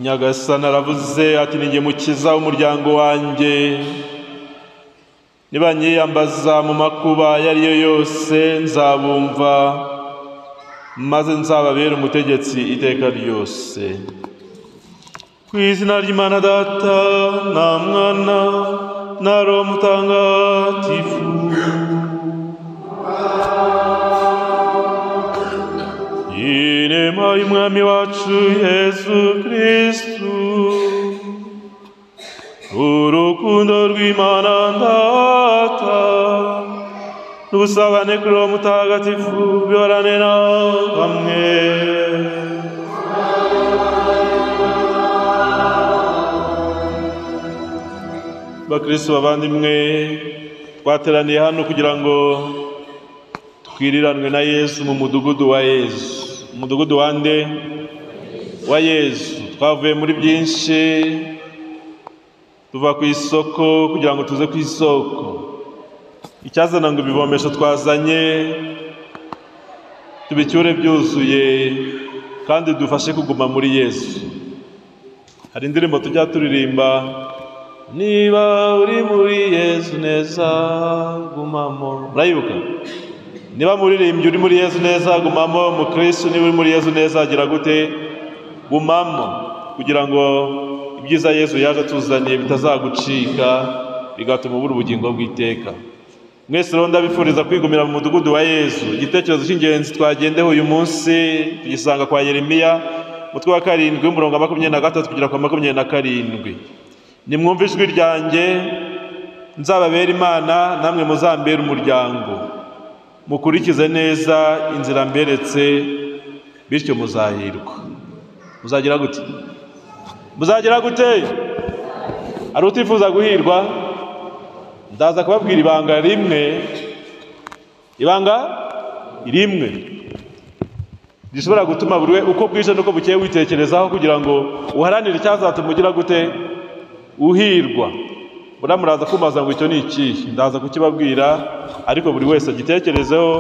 nyagasana aravuze ati ni jye mukiza umuryango wanjye nibanyiyambaza mu makuba ayo ari yo yose nzabumva maze nzababere umutegetsi iteka ryose ku izina ry'imana data na mwana na roho mutangatifu inema y'umwami wacu yezu kirisitu urukundo rw'imana data n'ubusabane kuri uwo mutagatifu bihorane na hamwe bakristo bavandimwe twateraniye hano kugira ngo twiriranwe na yesu mu mudugudu wa yesu umudugudu wa nde wa yesu twavuye muri byinshi tuva ku isoko kugira ngo tuze ku isoko icyazana ngo ibivomesho twazanye tubicyure byuzuye kandi dufashe kuguma muri yesu hari indirimbo tujya turirimba niba uri muri yesu neza gumamo murayibuka niba muririmbyi uri muri yesu neza gumamo mukirisitu niba uri muri yesu neza agira gute gumamo kugira ngo ibyiza yesu yaje atuzaniye bitazagucika bigatuma ubura ubugingo bw'iteka mwese rero ndabifuriza kwigumira mu mudugudu wa yesu igitekerezo cy'ingenzi twagendeho uyu munsi tugisanga kwa yeremiya umutwe wa karindwi w'umurongo wa makumyabiri na gatatu kugera kwa makumyabiri na karindwi nimwumve ijwi ryanjye nzababera imana namwe muzambere umuryango mukurikize neza inzira mberetse bityo muzahirwa muzagira gute muzagira gute hari utifuza guhirwa ndaza kubabwira ibanga rimwe ibanga rimwe rishobora gutuma buri we uko bwije n'uko bukeye witekerezaho kugira ngo uharanire icyazatuma ugira gute uhirwa buriya muraza kumaza ngo icyo ni ikihe ndaza kukibabwira ariko buri wese agitekerezeho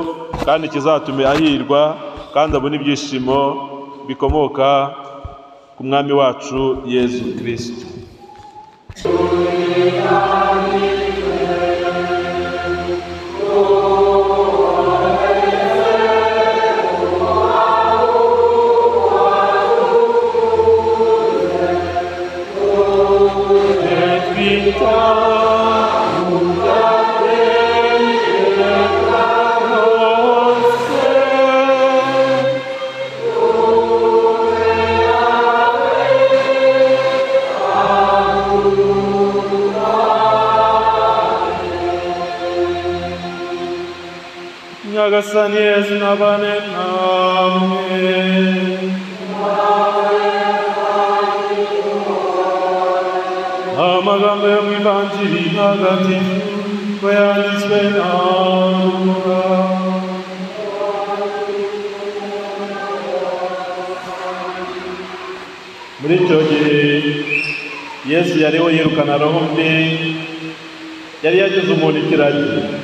kandi kizatume ahirwa kandi abone ibyishimo bikomoka ku mwami wacu yezu kirisiti nyagasani yezu nabane namwe amagambo yo mu ivanjiri ntagatifu ko yanditswe nawe muri icyo gihe yesu yariho yirukana roho mbi yari yagize umuntu ikiragi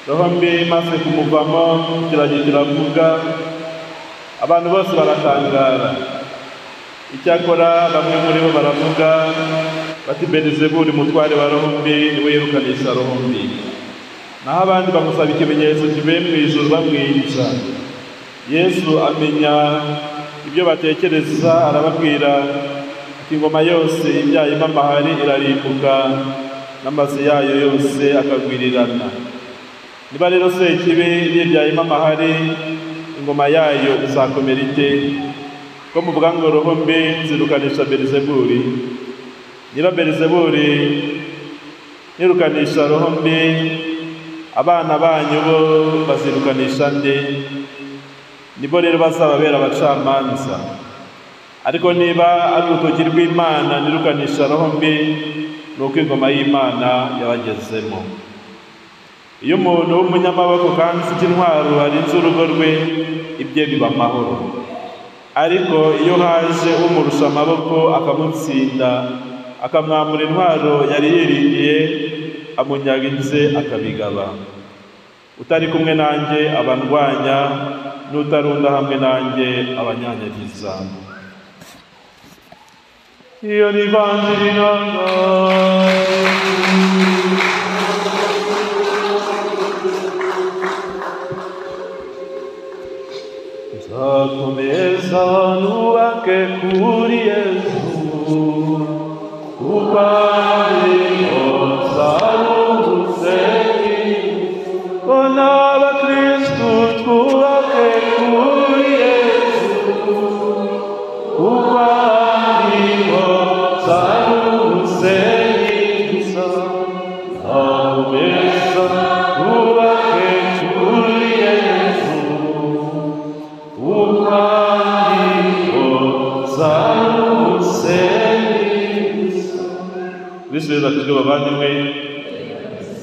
roho mbi imaze kumuvamo ikiragi kiravuga abantu bose baratangara icyakora bamwe muri bo baravuga bati belizebuli umutware wa roho mbi niwe yirukanisha roho mbi naho abandi bamusaba ikimenyetso kivuye mu ijuru bamwica yesu amenya ibyo batekereza arababwira ati ingoma yose ibyayemo amahari irarimbuka n'amazu yayo yose akagwirirana niba rero sekibi yibyayemo amahari ingoma yayo izakomera ite ko muvuga ngo roho mbi nzirukanisha belizebuli niba belizebuli nirukanisha roho mbi abana banyu bo bazirukanisha nde nibo rero bazababera abacamanza ariko niba ari urutoki rw'imana nirukanisha roho mbi ni uko ingoma y'imana yabagezemo iyo umuntu w'umunyamaboko kandi ufite intwaro arinze urugo rwe ibye biba amahoro ariko iyo haje umurusha amaboko akamutsinda akamwambura intwaro yari yiringiye amunyaga inze akabigaba utari kumwe nanjye abandwanya n'utarunda hamwe nanjye abanyanyagiza Io li vanti di nonno. Da come sanu anche curi Gesù, upari o sanu seki, onava Cristo tua che curi Gesù, upari o sanu seki, da come sanu anche curi Gesù, bisubiza kujya bavandimwe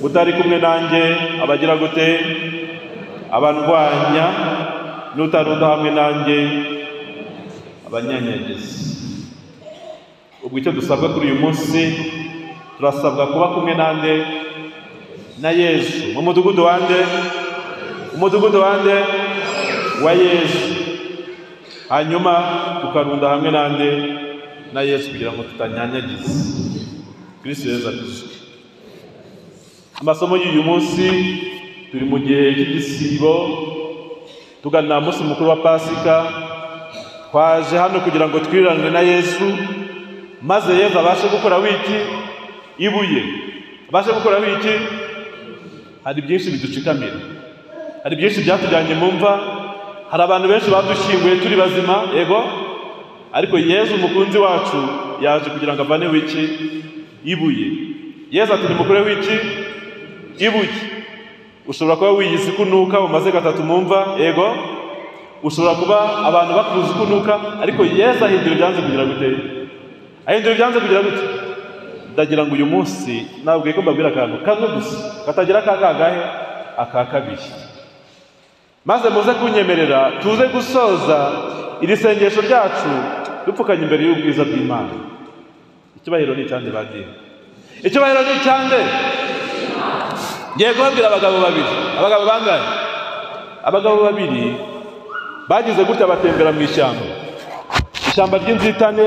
utari kumwe nanjye abagira gute abandwanya n'utarunda hamwe nanjye abanyanyagizi ubwo icyo dusabwa kuri uyu munsi turasabwa kuba kumwe nande na yesu mu mudugudu wande umudugudu wande wa yesu hanyuma tukarunda hamwe nande na yesu kugira ngo tutanyanyagize kristo yesu ati amasomo y'uyu munsi turi mu gihe cy'igisibo tugana munsi mukuru wa pasika twaje hano kugira ngo twiranwe na yesu maze yesu abashe gukora wiki ibuye abashe gukora wiki hari byinshi biducikamira hari byinshi byatujyanye mu mva hari abantu benshi badushyinguye turi bazima yego ariko yezu umukunzi wacu yaje kugira ngo avane wiki ibuye yezu ati nimukure wiki ibuye ushobora kuba wiyise ikunuka umaze gatatu mu mva yego ushobora kuba abantu bakuzi ikunuka ariko yezu ahindura ibyanze kugira gute ahindura ibyanze kugira gute ndagira ngo uyu munsi ntabwo ko mbabwira akantu kamwe gusa katagira aka kangahe aka kabiri maze muze kunyemerera tuze gusoza iri sengesho ryacu dupfukanye imbere y'ubwiza bw'imana icyubahiro ni icyande badini icyubahiro ni icyande ngiye kubabwira abagabo babiri abagabo bangahe abagabo babiri bagize gutya batembera mu ishyamba ishyamba ry'inzitane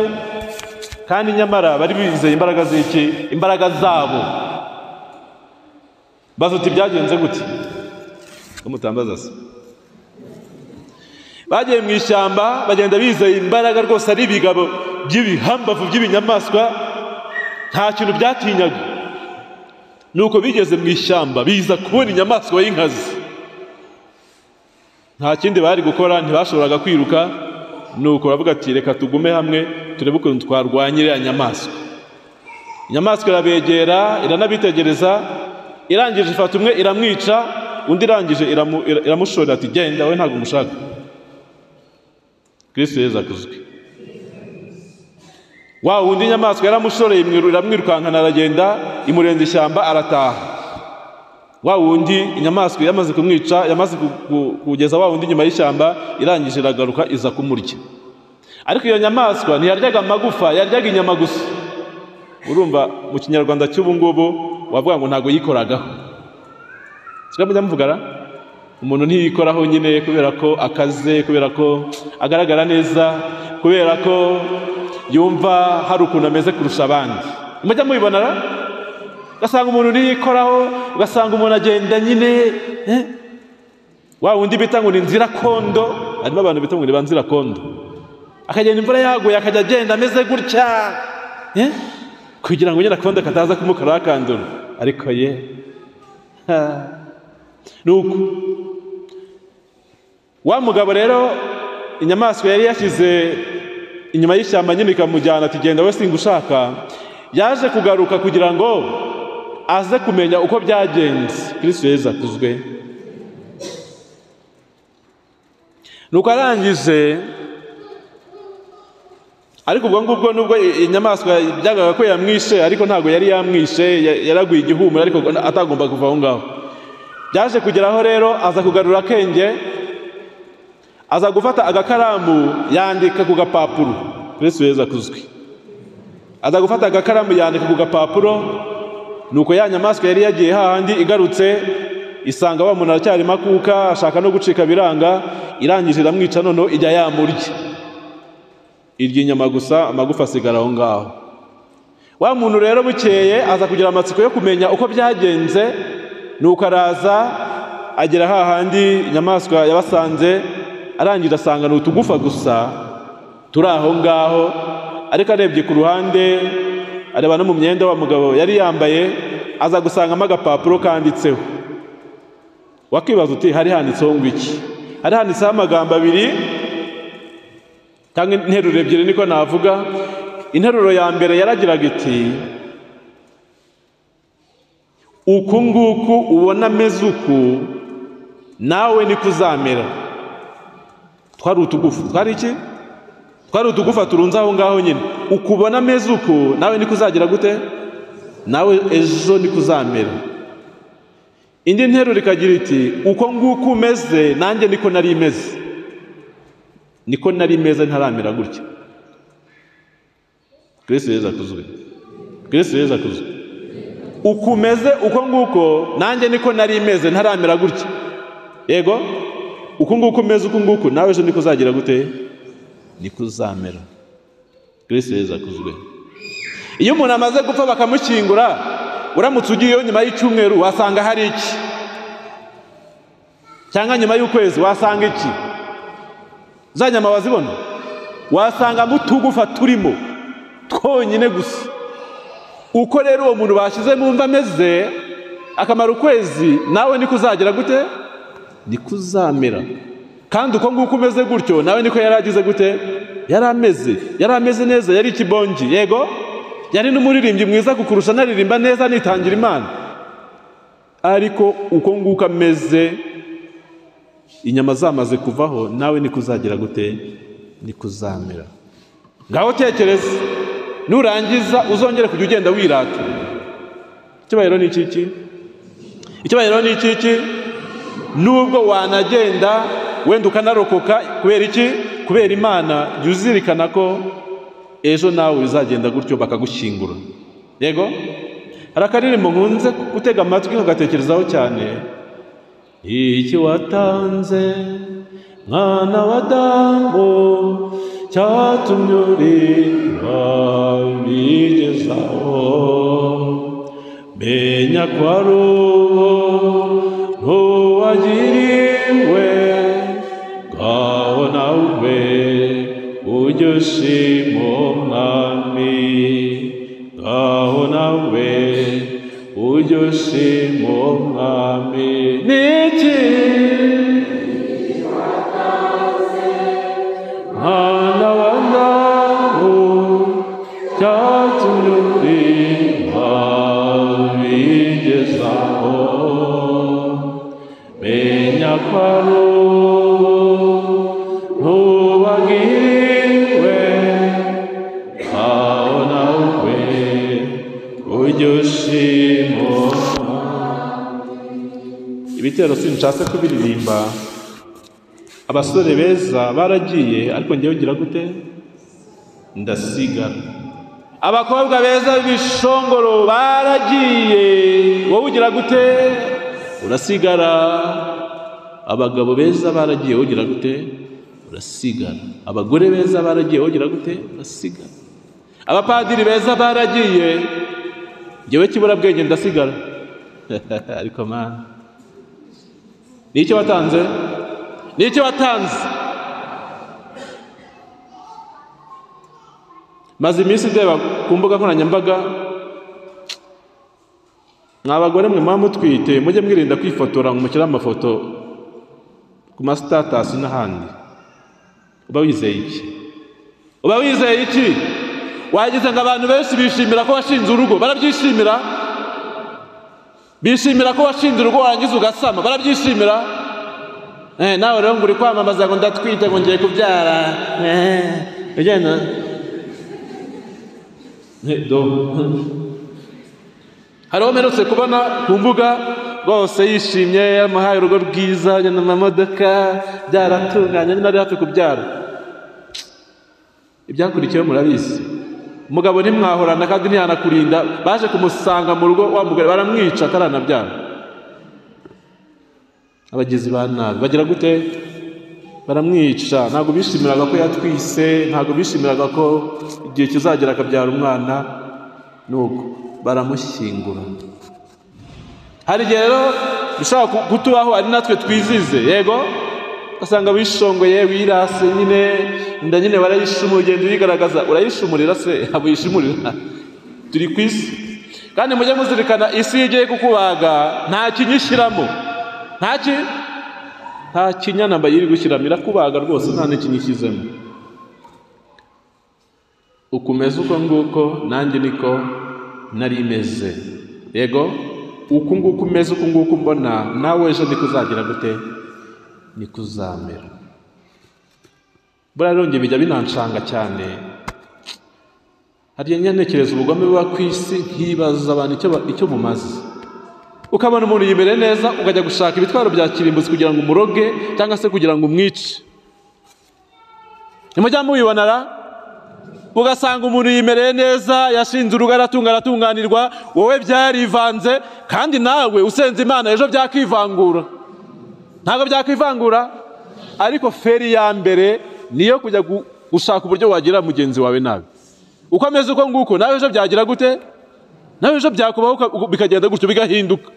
kandi nyamara bari bizeye imbaraga z'iki imbaraga zabo bazuti byagenze gute umutambaza se bagiye mu ishyamba bagenda bizeye imbaraga rwose ari ibigabo by'ibihambavu by'ibinyamaswa nta kintu byatinyaga nuko bigeze mu ishyamba biza kubona inyamaswa y'inkazi nta kindi bari gukora ntibashoboraga kwiruka nuko baravuga ati reka tugume hamwe turebe ukuntu twarwanya iriya nyamaswa inyamaswa irabegera iranabitegereza irangije ifata umwe iramwica undi irangije iramu- ira- iramushorera ati genda we ntabwo umushaka kristo yezu akuzwe wa wundi inyamaswa yaramushoreye imwiru- iramwirukankana aragenda imurenza ishyamba arataha wa wundi inyamaswa yamaze kumwica yamaze ku- ku- kugeza wa wundi inyuma y'ishyamba irangije iragaruka iza kumurya ariko iyo nyamaswa ntiyaryaga amagufa yaryaga inyama gusa urumva mu kinyarwanda cy'ubu ngubu wavuga ngo ntabwo yikoragaho siko mujya muvugana umuntu ntiyikoraho nyine kubera ko akaze kubera ko agaragara neza kubera ko yumva hari ukuntu ameze kurusha abandi mujya mubibona ra? ugasanga umuntu ntiyikoraho ugasanga umuntu agenda nyine eh? wa wundi bita ngo ni nzirakondo harimo abantu bita ngo ni ba nzirakondo akagenda imvura yaguye akajya agenda ameze gutya eh? kugira ngo nyine akondo kataza kumukora akandura ariko ye nuko wa mugabo rero inyamaswa yari yashyize inyuma y'ishyamba nyine ikamujyana ati genda we singa ushaka yaje kugaruka kugira ngo aze kumenya uko byagenze kristo yezu akuzwe nuko arangije ariko ubwo ngubwo nubwo i- inyamaswa byagaga ko yamwishe ariko ntabwo yari yamwishe ya- yaraguye igihumuro ariko atagomba kuva aho ngaho byaje kugeraho rero aza kugarura akenge aza gufata agakaramu yandika ku gapapuro yesu yezu akuzwe aza gufata agakaramu yandika ku gapapuro nuko ya nyamaswa yari yagiye hahandi igarutse isanga wa muntu aracyari makuka ashaka no gucika biranga irangije iramwica noneho ijya yamurya irya inyama gusa amagufa asigara aho ngaho wa muntu rero bukeye aza kugira amatsiko yo kumenya uko byagenze nuko araza agera hahandi inyamaswa yabasanze arangiza asanga ni utugufa gusa turi aho ngaho ariko arebye ku ruhande areba no mu myenda wa mugabo yari yambaye aza gusangamo agapapuro kanditseho wakibaza uti hari handitseho ngo iki hari handitseho amagambo abiri cyangwa interuro ebyiri niko navuga interuro ya mbere yaragiraga iti uku nguku ubona ameze uku nawe niko uzamera twari utugufu twari iki twari utugufa turunze aho ngaho nyine uku ubona ameze uku nawe niko uzagira gute nawe ejo niko uzamera indi nteruro ikagira iti uko nguko umeze nanjye niko nari imeze niko nari meza ntaramera gutya kirisi yeza akuzwe kirisi yeza akuzwe uko umeze uko nguko nanjye niko nari imeze ntaramera gutya yego uko nguko umeze uko nguko nawe ejo niko uzagira gute niko uzamera kirisi yeza akuzwe iyo umuntu amaze gupfa bakamukingura uramutse ugiyeyo nyuma y'icyumweru wasanga hari iki cyangwa nyuma y'ukwezi wasanga iki za nyama wazibona wasangamo utugufa turimo twonyine gusa uko rero uwo muntu bashyize mu mva ameze akamara ukwezi nawe niko uzagira gute niko uzamera kandi uko nguko umeze gutyo nawe niko yari agize gute yari ameze yari ameze neza yari ikibongi yego yari n'umuririmbyi mwiza kukurusha anaririmba neza anitangira imana ariko uko nguko ameze inyama zamaze kuvaho nawe niko uzagira gute niko uzamera ngaho tekereza nurangiza uzongere kujya ugenda wirata ikibayiro ni ikiki ikibayiro ni ikiki nubwo wanagenda wenda ukanarokoka kubera iki kubera imana jya uzirikana ko ejo nawe bizagenda gutyo bakagushyingura yego hari akaririmbo nkunze gutega amatwi ugatekerezaho cyane iki watanze mwana wa damu cyatumye urinda bigezaho menya ko ari uwo ntuwagiriwe ngaho nawe ujye ushima umwami ngaho nawe ujye ushima umwami ni iki mwana wa ndamu cyatumye urinda bigezaho menya ko ari uwo ntubagiriwe aho nawe ujye ushima ibitero sinshatse kubiririmba abasore beza baragiye ariko njyewe ugira gute ndasigara abakobwa beza b'ibishongoro baragiye wowe ugira gute urasigara abagabo beza baragiye wowe ugira gute urasigara abagore beza baragiye wogira gute urasigara abapadiri beza baragiye ngewe kiburabwenge ndasigara ariko mana ni icyo watanze ni icyo watanze maze iminsi ndeba ku mbuga nkoranyambaga mwa bagore mwe muba mutwite mujye mwirinda kwifotora ngo mushyire amafoto ku masitatasi n'ahandi uba wizeye iki uba wizeye iki wagize ngo abantu benshi bishimira ko washinze urugo barabyishimira bishimira ko washinze urugo warangiza ugasama barabyishimira nawe rero ngo uri kwamamaza ngo ndatwite ngo ngiye kubyara ugenda hari mperutse kubona ku mbuga rwose yishimye yamuhaye urugo rwiza agenda mu mamodoka byaratunganye nari hafi kubyara ibyakurikiyeho murabizi umugabo ntimwahorana kandi ntiyanakurinda baje kumusanga mu rugo wa mugore baramwica ataranabyara abagizi ba nabi bagira gute baramwica ntabwo bishimiraga ko yatwise ntabwo bishimiraga ko igihe kizagera akabyara umwana nuko baramushyingura hari igihe rero bishobora ku- kutubaho ari natwe twizize yego ugasanga wishongoye wirase nyine inda nyine barayishumura ugenda uyigaragaza urayishumurira se ntabwo uyishimurira turi ku isi kandi mujye muzirikana isi iyo igiye kukubaga nta kinyishyiramo nta ki nta kinyanamba iri gushyiramo irakubaga rwose nta n'ikinyishyizemo uko umeze uko nguko nanjye niko nari meze yego uko nguko umeze uko nguko mbona nawe ejo niko uzagira gute niko uzamera buriya rero bijya binanshanga cyane hariya nyanekereza ubugome buba ku isi nkibaza abantu icyo, ba- icyo bumaze ukabona umuntu yibereye neza ukajya gushaka ibitwaro bya kirimbuzi kugira ngo umuroge cyangwa se kugira ngo umwice nimujya mubibona ra ugasanga umuntu yimereye neza yashinze urugo aratunga aratunganirwa wowe byarivanze kandi nawe usenze imana ejo byakivangura ntabwo byakivangura ariko feri ya mbere niyo kujya gu- gushaka uburyo wagira mugenzi wawe nabi uko ameze uko nguko nawe ejo byagira gute nawe ejo byakubaho uka- uko- bikagenda gutyo bigahinduka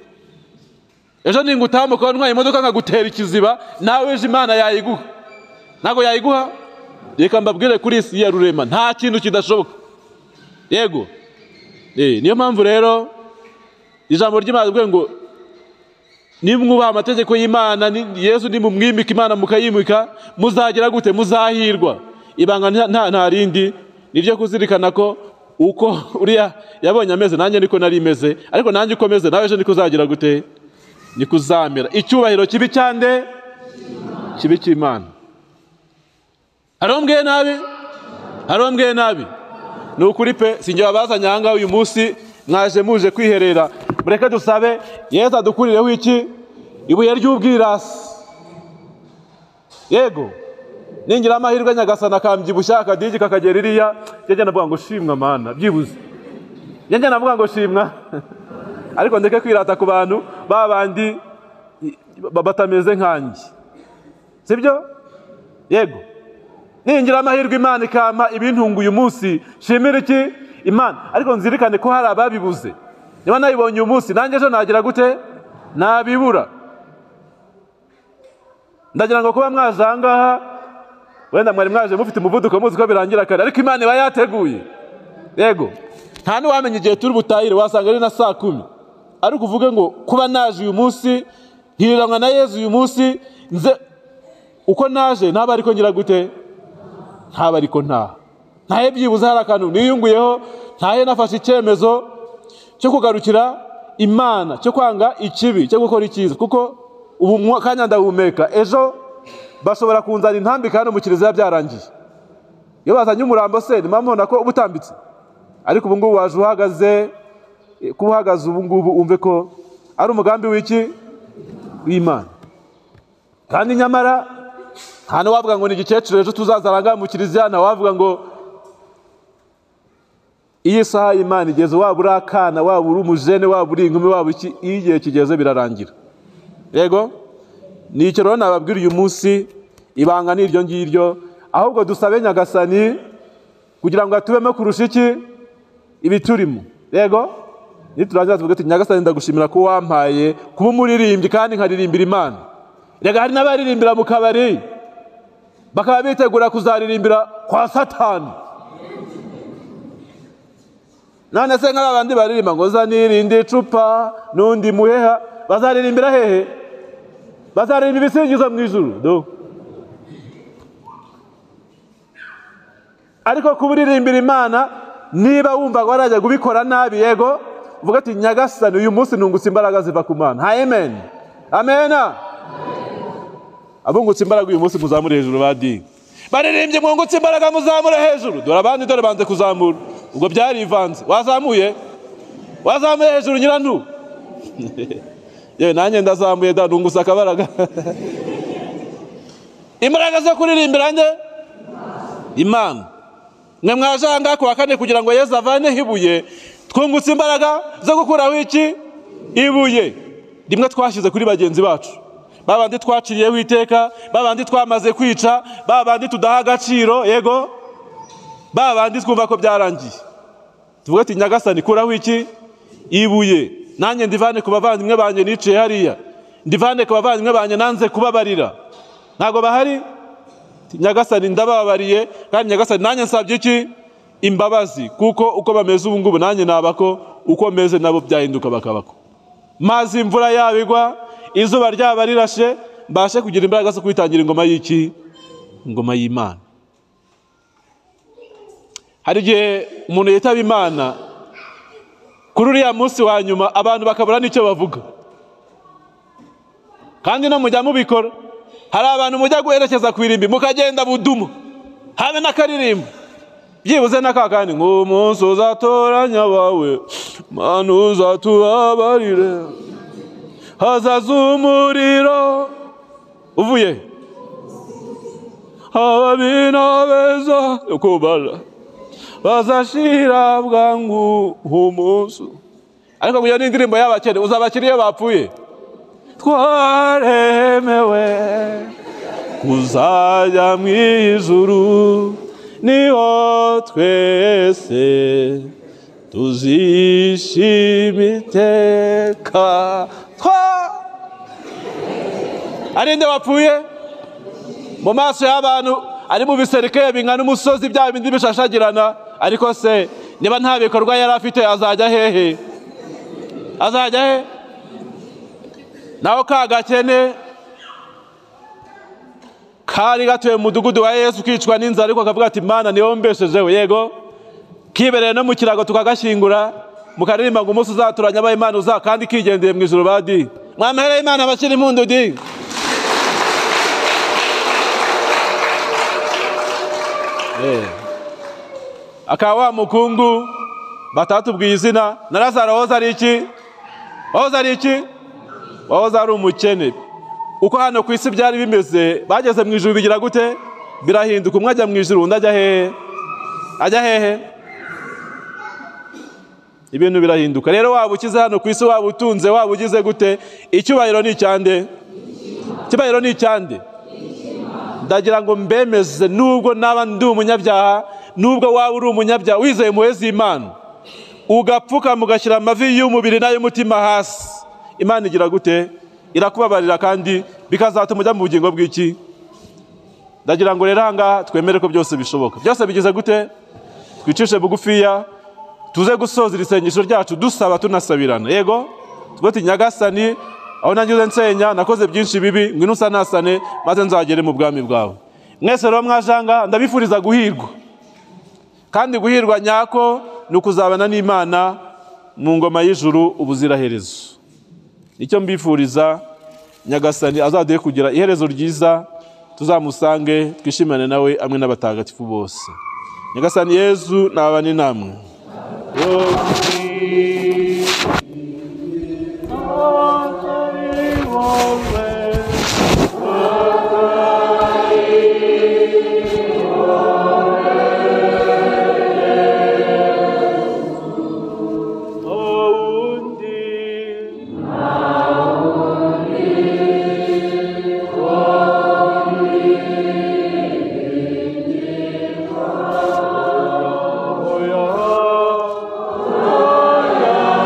ejo ningutaha kuba ntwaye imodoka nkagutera ikiziba nawe ejo imana yayiguha ntabwo yayiguha reka mbabwire kuri isi ya rurema nta kintu kidashoboka yego Eh, niyo mpamvu rero ijambo ry'imana rivuga ngo nimwubaha amategeko y'imana ni- yesu nimumwimika imana mukayimika muzagira gute muzahirwa ibanga nta- nta nta rindi ni iryo kuzirikana ko uko uriya yabonye ameze nanjye niko nari meze ariko nanjye uko meze nawe ejo niko uzagira gute niko uzamera icyubahiro kibi cyande kibi cy'imana harombweye nabi harombweye nabi ni ukuri pe si njye wabazanye aha ngaha uyu munsi mwaje muje kwiherera mureke dusabe yesu adukurireho iki ibuye ry'ubwirasi yego ningira amahirwe nyagasana akambyibushya akadigi kakagera iriya njye navuga ngo shimwa mana byibuze njye njye navuga ngo shimwa ariko ndeke kwirata ku bantu ba bandi i- ba- batameze nkanjye sibyo yego ningira amahirwe imana ikampa ibintunga uyu munsi shimira iki imana ariko nzirikane ko hari ababibuze niba nayibonye uyu munsi nanjye ejo nagira gute nabibura ndagira ngo kuba mwaje aha ngaha wenda mwari mwaje mufite umuvuduko muzi ko birangira kare ariko imana iba yateguye yego nta n'uwamenya igihe turi butahire wasanga ari na saa kumi ariko uvuge ngo kuba naje uyu munsi nkiriranywa na yezu uyu munsi nze uko naje naba ariko ngira gute ntaba ariko ntaha ntahe byibuze hari akantu niyunguyeho ntahe nafashe icyemezo cyo kugarukira imana cyo kwanga ikibi cyo gukora icyiza kuko ubu umwa- kanya ndahumeka ejo bashobora kunzana intambika hano mu kiliziya byarangiye iyo bazanye umurambo se ni mubona ko uba utambitse ariko ubu ngubu waje uhagaze eh, kuba uhagaze ubu ngubu umve ko ari umugambi w'iki w'imana kandi nyamara nta n'uwavuga ngo ni igikecuru ejo tuzaza arangaha mu kiliziya ntawavuga ngo iyi saha y'imana igeze waba uri akana waba uri umujene waba uri inkumi waba iki iyo igihe kigeze birarangira yego ni icyo rero nababwira uyu munsi ibanga ni iryo ngiryo ahubwo dusabe nyagasani kugira ngo atubemo kurusha iki ibiturimo yego niturangira tuvuge tuti nyagasani ndagushimira ko wampaye kuba umuririmbyi kandi nkaririmbira imana rega hari n'abaririmbira mu kabari bakaba bitegura kuzaririmbira kwa satani none se nk'aba bandi baririmba ngo zanirinde icupa n'undi muheha bazaririmbira hehe bazaririmba ibisingizo mu ijuru do ariko kuburirimbira imana niba wumva ngo warajya kubikora nabi yego uvuga ati nyagasani uyu munsi nungutse imbaraga ziva ku mana ha amen amena abungutse imbaraga uyu munsi muzamure hejuru ba dini baririmbye mwungutse imbaraga muzamure hejuru dore abandi dore banze kuzamura ubwo byarivanze wazamuye wazamuye hejuru nyirantu yewe nanjye ndazamuye da nungutse akabaraga imbaraga zo kuririmbira nde imana mwe mwaje aha ngaha ku wa kane kugira ngo yezu avaneho ibuye twungutse imbaraga zo gukuraho iki ibuye rimwe twashyize kuri bagenzi bacu babandi twaciriyeho iteka babandi twamaze kwica babandi tudaha agaciro yego babandi twumva ko byarangiye tuvuge ati nyagasani kuraho iki ibuye nanjye ndivane ku bavandimwe banjye niciye hariya ndivane ku bavandimwe banjye nanze kubabarira ntabwo bahari nyagasani ndababariye kandi nyagasani nanjye nsabye iki imbabazi kuko uko bameze ubu ngubu nanjye nabako uko meze nabo byahinduka bakabako maze imvura yabo igwa izuba ryaba rirashe mbashe kugira imbaraga zo kwitangira ingoma y'iki ingoma y'imana hari igihe umuntu yitaba imana kuri uriya munsi wa nyuma abantu bakabura n'icyo bavuga kandi no mujya mubikora hari abantu mujya guherekeza ku irimbi mukagenda budumu habe n'akaririmbo byibuze n'aka kandi nk'umunsi uzatoranya abawe manu uzatubabarire hazaza umuriro uvuye ababi n'abeza kubara bazashira bwangu umunsi ariko kugira n'indirimbo y'abakene uzabakira iyo bapfuye twaremewe kuzajya mu ijuru niho twese tuzishima iteka twa ari nde wapfuye mu maso y'abantu ari mu biserike bingana umusozi bya bindi bishashagirana ariko se niba nta bikorwa yari afite azajya hehe azajya he naho ka gakene kari gatuye mu mudugudu wa yesu kicwa n'inzara ariko akavuga ati mana niho mbeshejeho yego kibereye no mu kirago tukagashyingura mukaririmba ngo umunsi uzaturanye abaye imana uza kandi kigendeye mu ijoro badi mwamahereye imana abakiri impundu di akaba wa mukungu batatubwiye izina na lazaro wahoze ari iki wahoze ari iki wahoze ari umukene uko hano ku isi byari bimeze bageze mu ijuru bigira gute birahinduka umwe ajya mu ijuru undi ajya hehe ajya hehe ibintu birahinduka rero waba ukize hano ku isi waba utunze waba ugize gute icyubahiro ni icyande icyubahiro ni icyande ndagira ngo mbemeze nubwo naba ndi umunyabyaha nubwo waba uri umunyabyaha wizeye impuhwe z'imana ugapfuka mugashyira amavi y'umubiri n'ay'umutima hasi imana igira gute irakubabarira kandi bikazatuma ujya mu bugingo bw'iki ndagira ngo rero ahangaha twemere ko byose bishoboka byose bigize gute twicishe bugufiya tuze gusoza iri sengesho ryacu dusaba tunasabirana yego tuba nyagasani aho nangize nsenya nakoze byinshi bibi ngwino usanasane maze nzagere mu bwami bwawe mwese rero mwajanga ndabifuriza guhirwa kandi guhirwa nyako ni ukuzabana n'imana mu ngoma y'ijuru ubuziraherezo nicyo mbifuriza nyagasani azaduhe kugira iherezo ryiza tuzamusange twishimane nawe amwe n'abatagatifu bose nyagasani yezu nabane namwe Oh, yeah.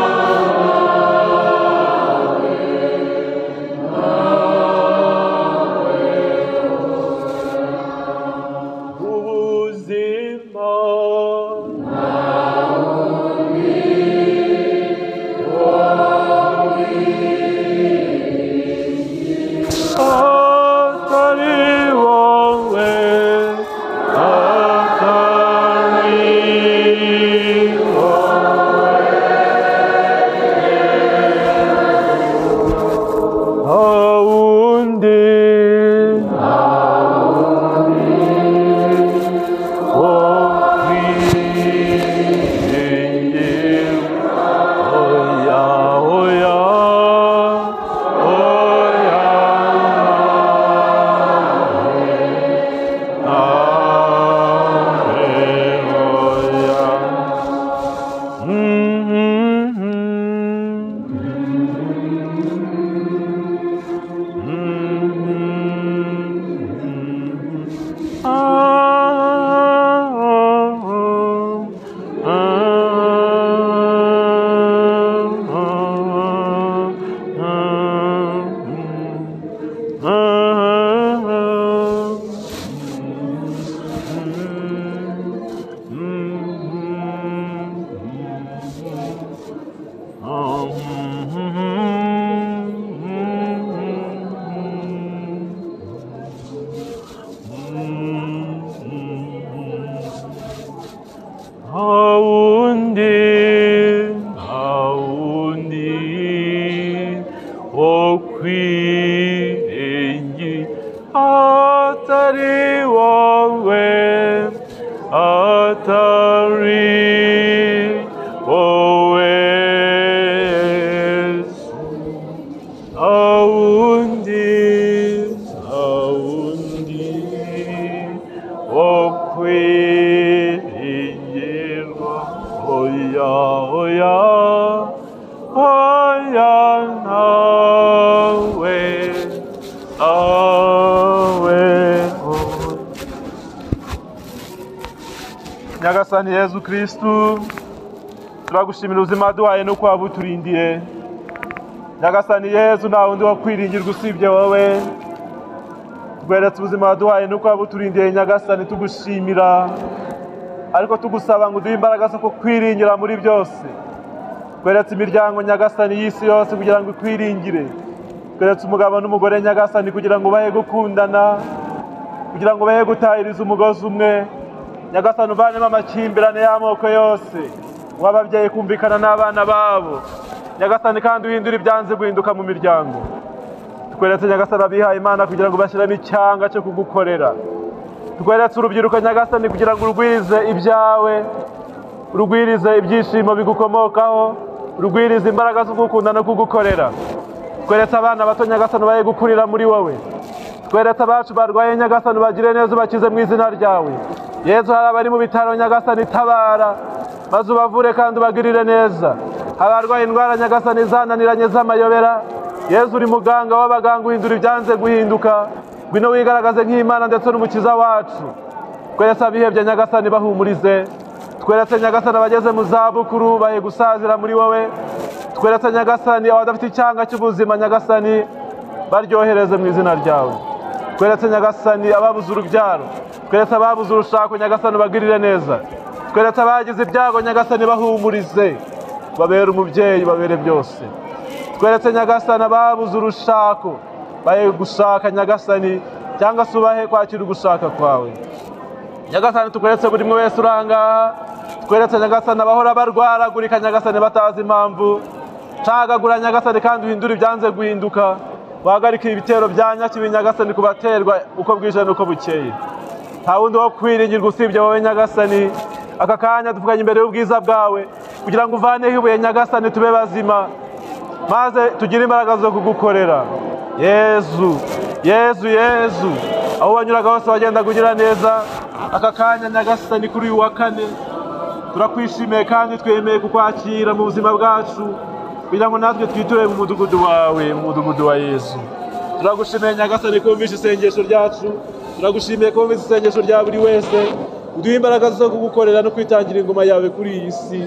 nta wundi nta wundi wo kwirengi atari wowe atari wowe Yesu. nta wundi nta wundi wo kwirengerwa oya oya oya ntawe awe oya nyagasani yezu kirisitu turagushimira ubuzima waduhaye nuko waba uturindiye nyagasani yezu nta wundi wo kwiringirwa usibye wowe tweretse ubuzima waduhaye nuko waba uturindiye nyagasani tugushimira ariko tugusaba ngo uduhe imbaraga zo kukwiringira muri byose tweretse imiryango nyagasani y'isi yose kugira ngo ikwiringire tweretse umugabo n'umugore nyagasani kugira ngo ubahe gukundana kugira ngo ubahe gutahiriza umugozi umwe nyagasani uvanemo amakimbirane y'amoko yose uha ababyeyi kumvikana n'abana babo nyagasani kandi uhindure ibyanze guhinduka mu miryango tweretse nyagasani abihaye imana kugira ngo bashyiremo icyanga cyo kugukorera tweretse urubyiruko nyagasani kugira ngo urwize ibyawe urugwirize ibyishimo bigukomokaho urugwirize imbaraga zo kugukunda no kugukorera tweretse abana bato nyagasani ubaye gukurira muri wowe tweretse abacu barwaye nyagasani bagire neza ubakize mu izina ryawe yezu hari abari mu bitaro nyagasani tabara maze ubavure kandi ubagirire neza hari abarwaye indwara nyagasani zananiranye z'amayobera yezu uri muganga w'abaganga uhindura ibyanze guhinduka ngwino wigaragaze nk'imana ndetse n'umukiza wacu tweretse abihebye nyagasani bahumurize tweretse nyagasani abageze mu zabukuru bahe gusazira muri wowe tweretse nyagasani abadafite icyanga cy'ubuzima nyagasani baryohereze mu izina ryawe tweretse nyagasani ababuze urubyaro tweretse ababuze urushako nyagasani ubagirire neza tweretse abagize ibyago nyagasani bahumurize babere umubyeyi babere byose tweretse nyagasani ababuze urushako bahe gushaka nyagasani cyangwa se ubahe kwakira ugushaka kwawe nyagasani tweretse buri umwe wese urangaha tweretse nyagasani abahora barwaragurika nyagasani batazi impamvu cagagura nyagasani kandi uhindure ibyanze guhinduka wahagarike ibitero bya nyakibi nyagasani ku baterwa uko bwije n'uko bukeye nta wundi wo kwiringirwa usibye wowe nyagasani aka kanya dupfukanye imbere y'ubwiza bwawe kugira ngo uvaneho ibuye nyagasani tube bazima maze tugire imbaraga zo kugukorera yezu yezu yezu aho wanyuraga hose wagenda kugira neza aka kanya nyagasani kuri uyu wa kane turakwishimiye kandi twemeye kukwakira mu buzima bwacu kugira ngo natwe twiture mu mudugudu wawe mu mudugudu wa yesu turagushimiye nyagasani ko wumvise isengesho ryacu turagushimiye ko wumvise isengesho rya buri wese uduhe imbaraga zo kugukorera no kwitangira ingoma yawe kuri iyi si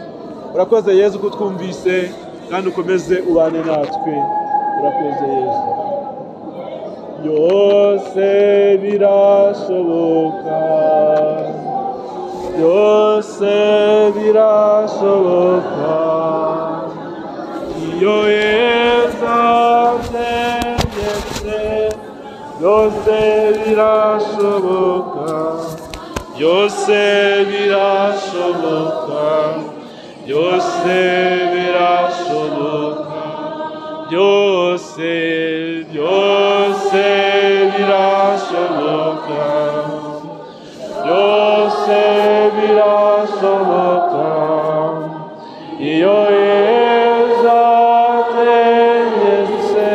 urakoze yesu ko utwumvise kandi ukomeze ubane natwe urakoze yesu byose birashoboka byose birashoboka iyo yeza byegetse byose birashoboka byose birashoboka byose birashoboka byose byose birashoboka byose birashoboka iyo yeza ategetse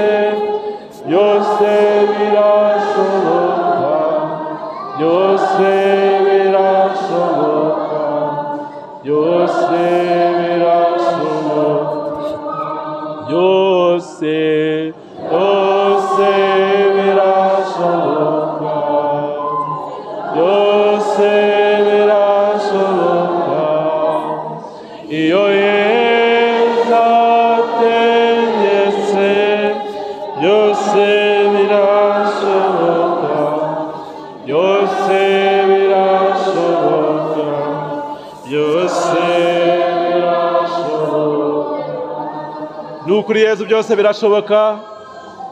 byose birashoboka byose birashoboka byose birashoboka byose byose birashoboka byose birashoboka iyo yeza ategetse byose birashoboka byose birashoboka byose birashoboka ni ukuri yezu byose birashoboka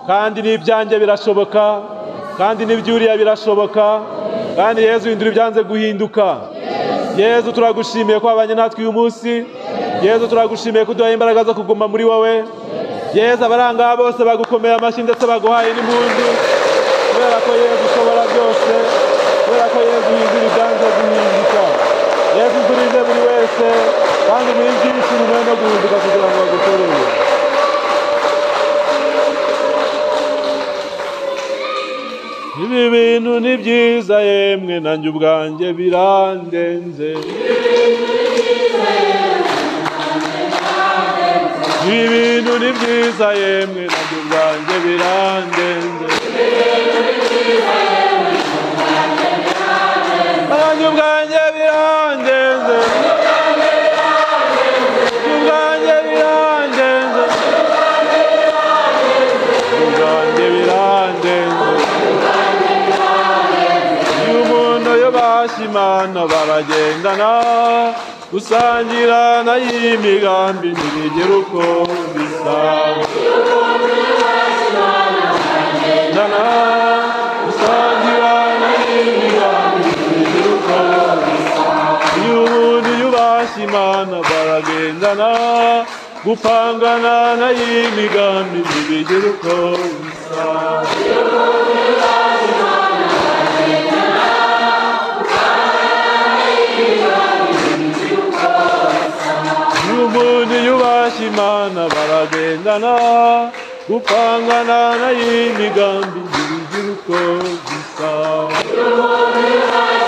kandi n'ibyanjye birashoboka kandi n'ibyuriya birashoboka kandi yezu hindura ibyanze guhinduka yezu turagushimiye ko wabanye natwe uyu munsi yezu turagushimiye ko uduhaye imbaraga zo kuguma muri wowe yezu abarangaha bose bagukomeye amashyi ndetse baguhaye n'impundu kubera ko yezu ushobora byose kubera ko yezu uhindura ibyanze guhinduka yezu uturinde buri wese kandi muri byinshi nyuma no guhinduka kugira ngo bagukorere ibi bintu ni byiza yemwe nanjye ubwanjye birandenze ibi bintu ni byiza yemwe nanjye ubwanjye birandenze nanjye ubwanjye birandenze nanjye ubwanjye birandenze nanjye ubwanjye birandenze iyo umuntu yo bashimana baragendana gusangira nayo imigambi ntibigera uko bisanzwe Dana, gusangira nayo imigambi ntibigera uko bisanzwe iyo umuntu yubashye imana baragendana gupangana nayo imigambi ntibigera uko bisanzwe umuntu yubashye imana baragendana gupangana nayo imigambi ntibigira uko bisa umuntu yubashye